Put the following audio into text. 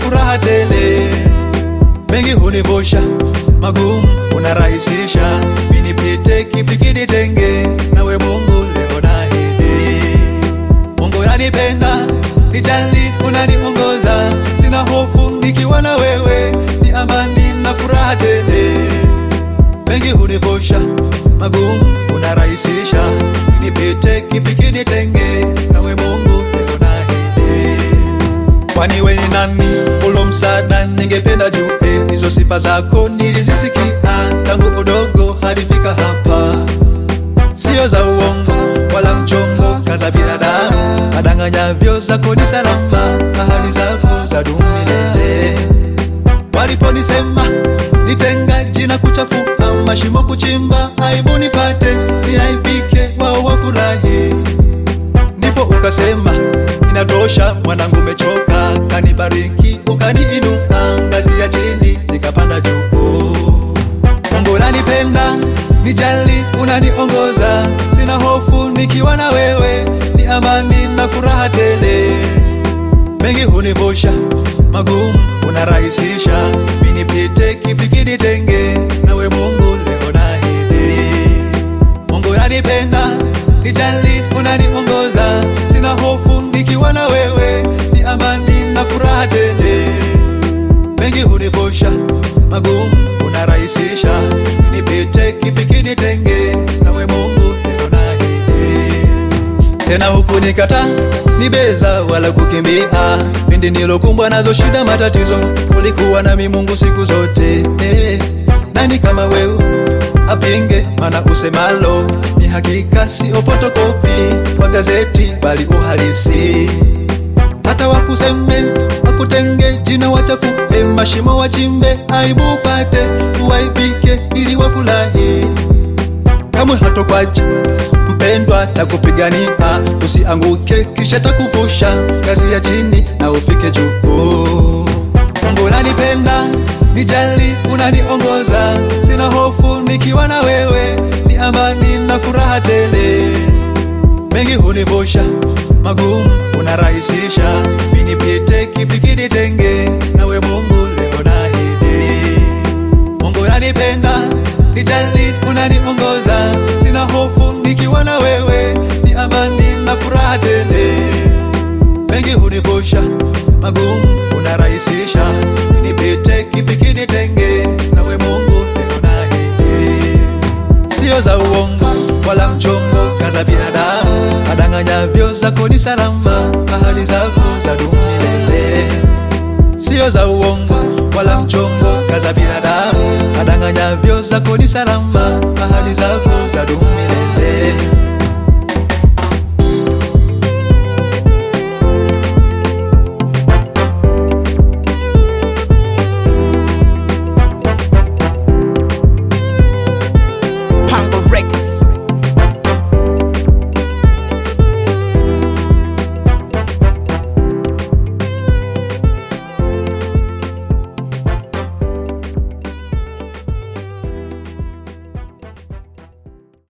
furaha tele, mengi hunivusha, magumu unarahisisha, minipite kipi kinitenge nawe Mungu leo nahidi. Mungu yanipenda, nijali, unaniongoza, sina hofu nikiwa na wewe, ni amani na furaha tele, mengi hunivusha, magumu unarahisisha, minipite kipi kinitenge nawe Mungu leo nahidi. Kwani we ni nani ulo msaada, ningependa jue hizo sifa zako nilizisikia tangu udogo hadi fika hapa, sio za uongo wala mchongo, kaza binadamu adanganyavyo, zako ni salama, ahadi zako za dumu milele. Waliponisema nitenga jina kuchafua, mashimo kuchimba, aibu nipate, niaibike, wao wafurahi ndipo ukasema inatosha, mwanangu, umechoka. Kanibariki ukaniinua, ngazi ya chini nikapanda juu. Mungu unanipenda, nijali, unaniongoza, sina hofu nikiwa na wewe, ni amani na furaha tele. Mengi hunivusha, magumu unarahisisha, minipite kipi kinitenge nawe Mungu leo nahidi. Mungu unanipenda, nijali, unaniongoza, sina hofu nikiwa na wewe, ni amani na furaha tele. Mengi hunivusha, magumu unarahisisha, nipite kipi kinitenge nawe Mungu leo nahidi. Tena huku nikata nibeza wala kukimbia, pindi nilokumbwa nazo shida matatizo, ulikuwa nami Mungu siku zote eh. Nani kama wewe apinge, mana usemalo ni hakika, sio fotokopi wa gazeti, bali uhalisi. Hata wakuseme wakutenge, jina wachafue, mashimo wachimbe, aibu upate, uwaibike ili wafurahi kamwe hatokwacha mpendwa, takupigania usianguke, kisha takuvusha ngazi ya chini na ufike juu. Mungu unanipenda, nijali, unaniongoza, sina hofu nikiwa na wewe, ni amani na furaha tele. Mengi hunivusha, magumu unarahisisha, minipite kipi kinitenge nawe Mungu leo nahidi. Mungu unanipenda, nijali, unaniongoza, sina hofu nikiwa na wewe, ni amani na furaha tele. Mengi hunivusha, magumu unarahisisha, nipite kipi kinitenge nawe Mungu leo nahidi. Sio za uongo wala mchongo, kaza binadamu adanganyavyo, zako ni salama, ahadi zako za dumu milele sio za uongo wala mchongo, kaza binadamu adanganyavyo, zako ni salama, ahadi zako za dumu milele.